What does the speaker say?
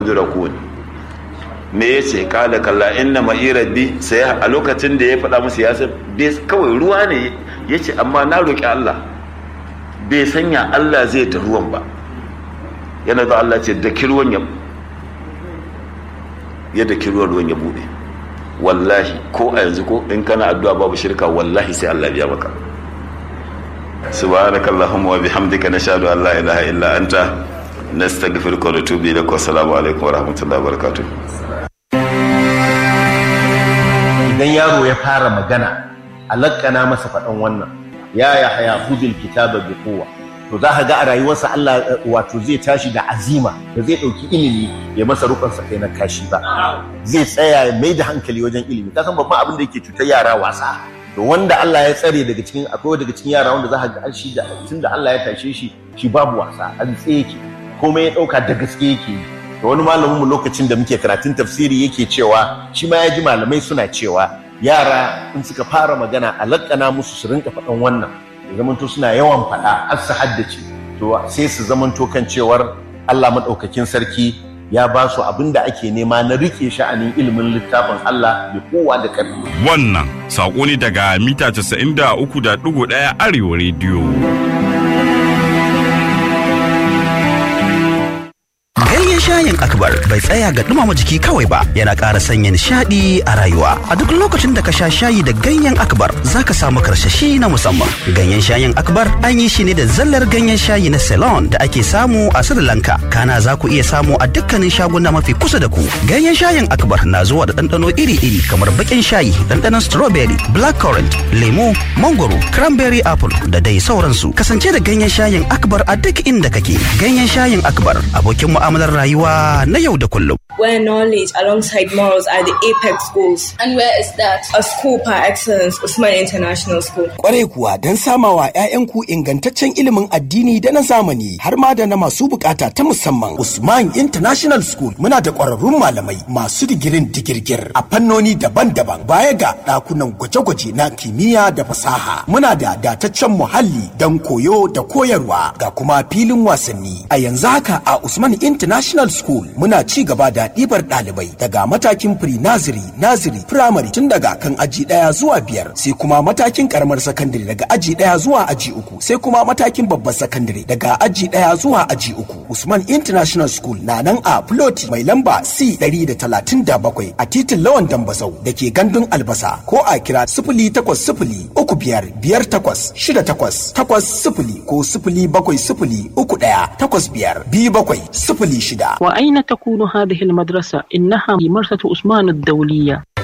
durakun me ya ce kala kalla inna ma'i rabbi sai a lokacin da ya faɗa musu ya san kawai ruwa ne ya ce amma na roƙi Allah bai sanya Allah zai ta ruwan ba yana da Allah ce da kirwan ya ya da kirwan ruwan ya bude wallahi ko a yanzu ko in kana addu'a babu shirka wallahi sai Allah biya maka subhanakallahumma wa bihamdika nashhadu an la ilaha illa anta nastaghfiruka wa natubu ilaik wa assalamu alaikum wa rahmatullahi wa barakatuh idan yaro ya fara magana alakana masa faɗan wannan ya ya haya hudul kitaba bi kowa to za ka ga a rayuwarsa Allah wato zai tashi da azima da zai ɗauki ilimi ya masa rukunsa kai na kashi ba zai tsaya ya mai da hankali wajen ilimi ka san babban abin da yake cutar yara wasa to wanda Allah ya tsare daga cikin akwai daga cikin yara wanda za ka ga shi da tunda Allah ya tashe shi shi babu wasa an tsaye yake komai ya ɗauka da gaske yake yi to wani malamin mu lokacin da muke karatun tafsiri yake cewa shi ma ya ji malamai suna cewa yara in suka fara magana a lakana musu su rinka faɗan wannan ya zamanto suna yawan faɗa har su haddace to sai su zamanto kan cewar Allah maɗaukakin sarki ya ba su abin da ake nema na rike sha'anin ilimin littafin Allah da kowa da ƙarfi. Wannan saƙo ne daga mita 93.1 Arewa rediyo. Ganyen shayin akbar bai tsaya ga dumama jiki kawai ba yana ƙara sanya nishaɗi a rayuwa. A duk lokacin da ka sha shayi da ganyen akbar za ka samu karsashi na musamman. Ganyen shayin akbar an yi shi ne da zallar ganyen shayi na Ceylon da ake samu a Sri Lanka. Kana za ku iya samu a dukkanin shaguna mafi kusa da ku. Ganyen shayin akbar na zuwa da ɗanɗano iri-iri kamar baƙin shayi, ɗanɗanon strawberry, blackcurrant, lemo, mangoro, cranberry apple da dai sauransu. Kasance da ganyen shayin akbar a duk inda kake. Ganyen shayin akbar abokin mu'amalar rayuwa na yau da kullum. Where knowledge alongside morals are the apex goals. And where is that? A school par excellence, Usman International School. Kwarai kuwa don samawa 'ya'yanku ingantaccen ilimin addini da na zamani har ma da na masu bukata ta musamman. Usman International School muna da ƙwararrun malamai masu digirin digirgir a fannoni daban-daban baya ga ɗakunan gwaje-gwaje na kimiyya da fasaha. Muna da dataccen muhalli don koyo da koyarwa ga kuma filin wasanni. A yanzu haka a Usman International School muna ci gaba da ɗibar ɗalibai daga matakin pre-nursery, nursery, primary tun daga kan aji ɗaya zuwa biyar sai kuma matakin karamar sakandare daga aji ɗaya zuwa aji uku sai kuma matakin babbar sakandare daga aji ɗaya zuwa aji uku. Usman International School na nan a Ploti mai lamba C ɗari da talatin da bakwai a titin Lawan Dambazau da ke gandun albasa ko a kira sifili takwas sifili uku biyar biyar takwas shida takwas takwas sifili ko sifili bakwai sifili uku ɗaya takwas biyar biyu bakwai sifili shida. وأين تكون هذه المدرسة؟ إنها في مرسة عثمان الدولية